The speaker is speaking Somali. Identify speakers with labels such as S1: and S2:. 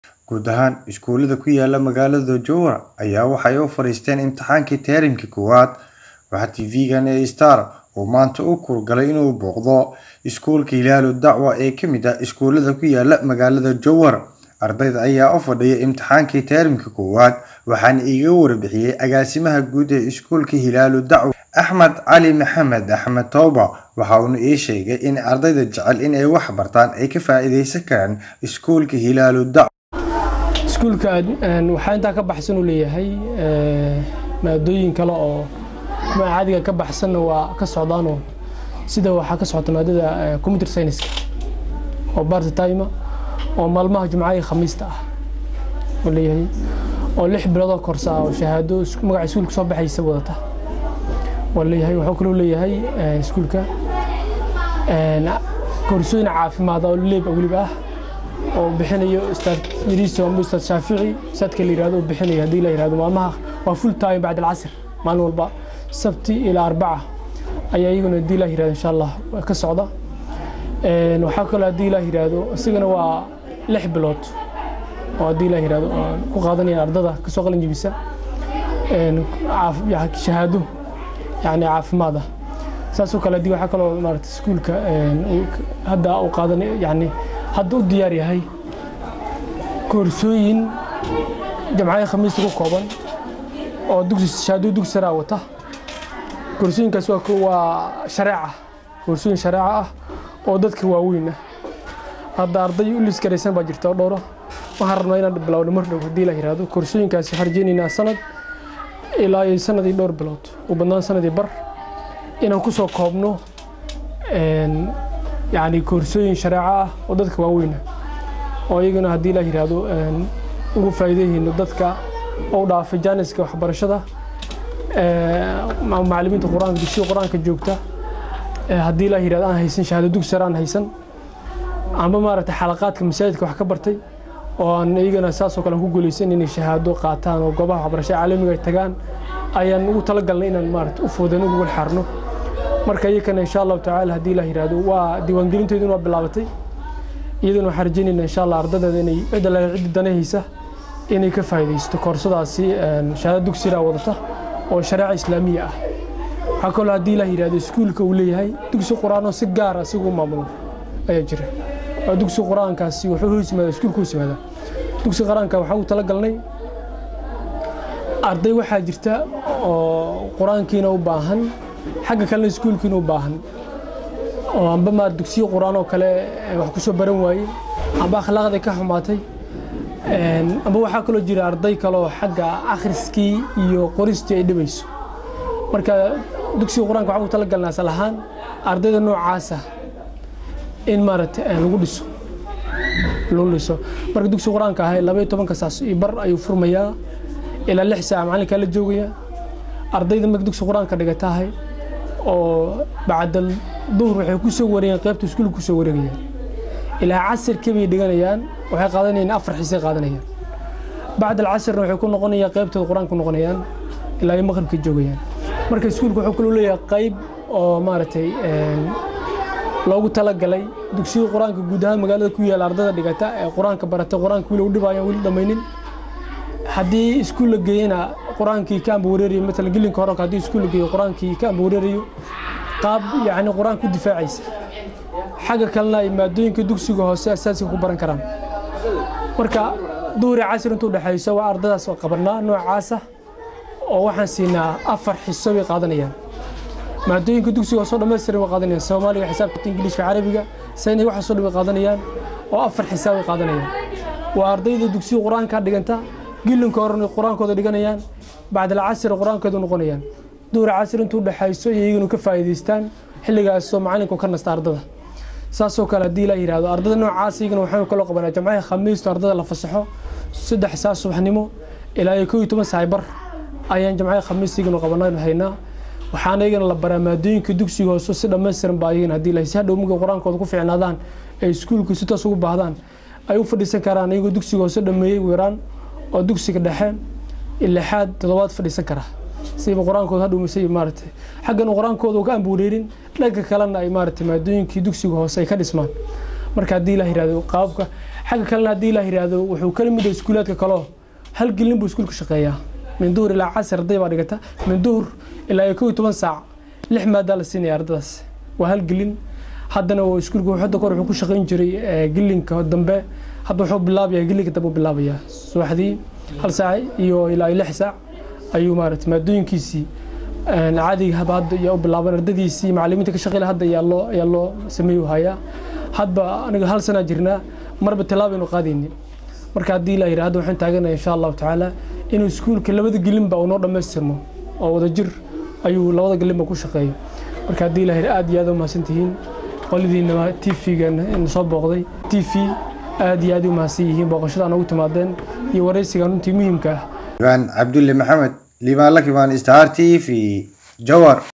S1: guud ahaan iskuulada ku yaala magaalada jowhar ayaa waxay u fadhiisteen imtixaankii teerimkii koowaad waxaa tv-gan ee star uu maanta u kurgalay inuu booqdo iskuulka hilaalu dacwa ee kamid ah iskuulada ku yaala magaalada jowhar ardayda ayaa u fadhiya imtixaankii teerimka koowaad waxaana iiga warbixiyey agaasimaha guud ee iskuulka hilaalu dacwa axmed cali maxamed axmed tooba waxa uuna ii sheegay in ardayda jecel in ay wax bartaan ay ka faa-iideysan karaan iskuulka hilaalu dacwa
S2: iskuulka waxaa intaa ka baxsan uu leeyahay maadooyin kale oo caadiga ka baxsanna waa ka socdaanoo sida waxaa ka socota maadada computer scienceska oo barta time oo maalmaha jumcaha iyo khamiista ah oo leeyahay oo lix biloodoo korsa ah oo shahaado magaca iskuulka soo baxaysa wadata waa leeyahay wuxuu kaloo leeyahay iskuulka koorsooyin caafimaad oo leeb weliba ah oo bixinayo ustaad yariiso ama ustaad shaafici ustaadka la yirahdo bixinayo haddii la yirahdo maalmaha waa full time bacd alcasr maalin walba sabti ilaa arbaca ayaa iyaguna haddii la yirahdo insha allah ka socda waxaa kaloo haddii la yirahdo isagana waa lix bilood oo haddii la yirahdo ku qaadanaya ardada kasoo qalin jebisa shahaado yani caafimaad ah saasoo kale haddii waxaa kaloo maarata iskuulka hadda uu qaadan yani hadda u diyaar yahay koorsooyin jamcada khamiista ku kooban oo dugsi shahaado dugsi saraa wata koorsooyinkaas waa shareeca koorsooyin shareeca ah oo dadka waaweyn ah hadda arday u liskaraysan baa jirta oo dhowra waxaan rabnaa inaan bilowno mar dhow haddii la yiraahdo koorsooyinkaasi waxaan rajeynaynaa sanad ilaa iyo sanad iyo dhowr bilood u badnaan sanad iyo bar inaan ku soo koobno yani koorsooyin shareeco ah oo dadka waaweyn ah oo iyagana haddii la yiraahdo ugu faa'iideyhayno dadka oo dhaafay jaaniska waxbarashada macallimiinta qur-aanka dugsiga qur-aanka joogta haddii la yirahdo aan haysan shahaado dugsi sare aan haysan amba maaragtay xalaqaadka masaajidka wax ka bartay oo aan iyagana saasoo kale ku guulaysan inay shahaado qaataan oo goobaha waxbarashada caalamiga ay tagaan ayaan ugu talagalnay inaan maarata u foodan ugu walxaarno marka iyakana insha allahu tacaala haddii la yiraahdo waa diiwaangelinteeduna waa bilaabatay iyaduna waxaan rajeynaynaa insha allah ardadeeda inay cidda la ciddi danahaysa inay ka faa'iidaysto koorsadaasi shahaado dugsiraa wadata oo shareeca islaamiya ah waxaa kaloo haddii la yiraahdo iskuulka uu leeyahay dugsi qur-aanoo si gaara asigu maamulo ayaa jira waa dugsi qur-aankaasi wuxuu hoos yimaada iskuulka hoos yimaada dugsi qur-aanka waxaa ugu talagalnay arday waxaa jirta oo qur-aankiina u baahan xagga kalena iskuulkiina u baahan oo amba maar dugsiyo qur-aan oo kale wax ku soo baran waayey amba akhlaaqday ka xumaatay amba waxaa kaloo jira arday kaleoo xagga akhriskii iyo qoristii ay dhibayso marka dugsiga qur-aanka waxaa ugu talagalnaa asal ahaan ardayda noocaasa in maaragtay lagu dhiso lagu dhiso marka dugsiga qur-aanka ahay laba iyo tobanka saas iyo bar ayuu furmayaa ilaa lix saaca macallinkaa la joogaya ardayda marka dugsiga qur-aanka dhigatahay oo bacdal duhur waxay ku soo wareegeen qaybta iskuulka ku soo wareegayaan ilaa casirkii bay dhiganayaan waxay qaadanayaan afar xisay qaadanayaan bacd alcasirna waxay ku noqonayaan qaybtooda qur-aanka noqonayaan ilaa ay maqribka joogayaan marka iskuulka wuxuu kaloo leeyahay qayb oo maaragtay loogu talagalay dugsiga qur-aanka guud ahaan magaalada ku yaala ardada dhigata ee qur-aanka barata qur-aanka wili u dhibayaan weli dhammaynin haddii iskuul la geeyana qur-aankii ka amba wareerayo maalan gelinka hore haddii iskuul la geeyo qur-aankii ka amba wareerayo qaab yacni qur-aanka ku difaacaysa xagga kalena ay maadooyinka dugsiga hoose asaasiga ku baran karaan marka duhuri casir intuu dhexayso waa ardadaas qabanaa noocaasa oo waxaan siinaa afar xiso bay qaadanayaan maadooyinka dugsiga hoosoo dhammaystiran way qaadanayaan soomaaliga xisaabta ingiliishka carabiga sayniga waxaasoo dhan way qaadanayaan oo afar xisaab way qaadanayaan waa ardayda dugsiga qur-aanka dhiganta gilinka horena qur-aankooda dhiganayaan bacdal casir qur-aankooda noqonayaan duhur casir intuu dhexayso iyo iyaganu ka faa'iidaystaan xilligaasoo macalinku ka nasta ardada saasoo kale haddii la yidhahdo ardada noocaas iyagana waxaanu kaloo qabanaa jamcaha khamiisto ardada la fasaxo saddex saa subaxnimo ilaa iyo kow iyo toban saay bar ayaan jamcaha khamiis iyaganu qabanaynu haynaa waxaana iyagana la baraa maadooyinka dugsiga hoose si dhammaystiran baa iyagana haddii la si hadhow markay qur-aankooda ku fiicnaadaan ay iskuulku si toos ugu baahdaan ay u fadhiisan karaan iyagoo dugsiga hoose dhameeyey weeraan oo dugsiga dhexe lixaad toddobaad fadhiisan kara siba qur-aankooda hadhow mise maaragtay xaggan qur-aankooda ka ambuureerin dhanka kalena ay maaragtay maadooyinkii dugsiga hoose ay ka dhismaan marka haddii la yihahdo qaabka xagga kalena haddii la yihahdo wuxuu kala mid yahay iskuulaadka kaleo hal gelin buu iskuulka shaqeeyaa min duhur ilaa casar arday baa dhigata min duhur ilaa iyo kow iyo toban saac lix maadaa la siinaya ardadaas waa hal gelin haddana iskuulka hadda kor wuxuu ku shaqayn jiray gelinka dambe hadda wuxuu bilaabaya gelinka dambe bilaabaya subaxdii hal saac iyo ilaa lix saac ayuu maaragtay maadooyinkiisii caadiga haba hadda ayaa u bilaaban ardadiisii macallimiinta ka shaqeyle hadda ayaa loo ayaa loo sameeyu hayaa hadba aniga hal sanaa jirnaa marba tallaabaynu qaadaynin marka haddii la yidhaha hadda waxaan taaganaya insha allahu tacaala inuu iskuulka labada gelinba uu noo dhammaystirmo oo wadajir ayuu labada gelinba ku shaqeeyo marka haddii la yidhaha aad iyo aad u mahadsantihiin qoladiina t v-gan soo booqday t v aad iyo aad u mahadsan yihiin booqashada noogu timaadeen iyo waraysigan runtii muhiimka ah
S1: liibaan cabdulle maxamed liibaan la kibaan star t v jawar